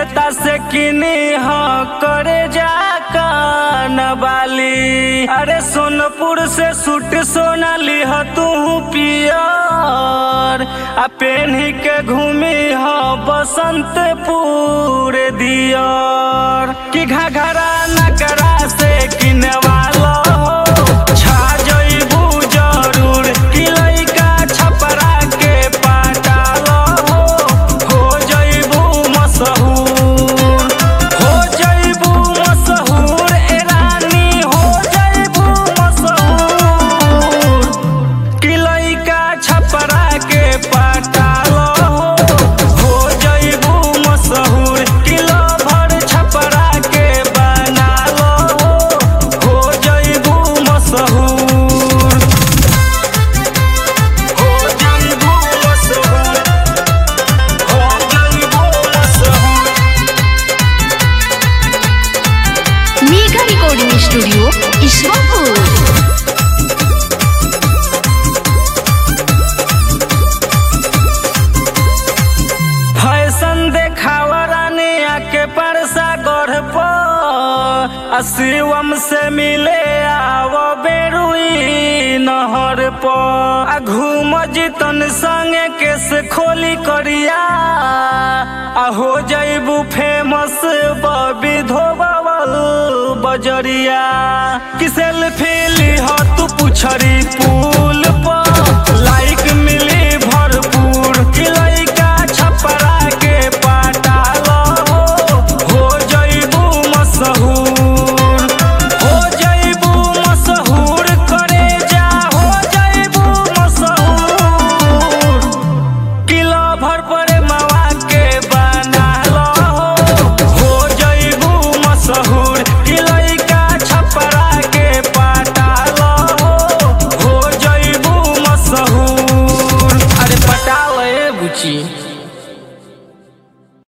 जनता से किनी ह करे जा बाली अरे सोनपुर से सूट सोना लिह तू पियर आ पेन्ही के घूमी ह बसंतपुर दियर कि घघरा नकरा से किनवालो छा जइबू जरूर कि लइका छपरा के पाटालो हो जइबू मशहूर हो जइबू मशहूर ए रानी हो जइबू मशहूर कि लइका छपरा के पाटालो हो जइबू मशहूर कि लभर छपरा के बनालो हो जइबू मशहूर हो जइबू मशहूर हो जइबू मशहूर mega recording studio Ishwarpur fashion देखावा रानी आके परसा गढ़ पर आ शिवम से मिले आवो बेरुई नहर पर आ घूम जितन संगे केस खोली करिया आ हो जइबू फेमस बबी धोबावल बजरिया कि सेल्फी लिह तू पुछरी पुल पर लाइक मिली भरपूर कि लइका छपरा के पाटालो हो जइबू मशहूर हो जइबू मशहूर करे जा हो जइबू मशहूर किलो भर पर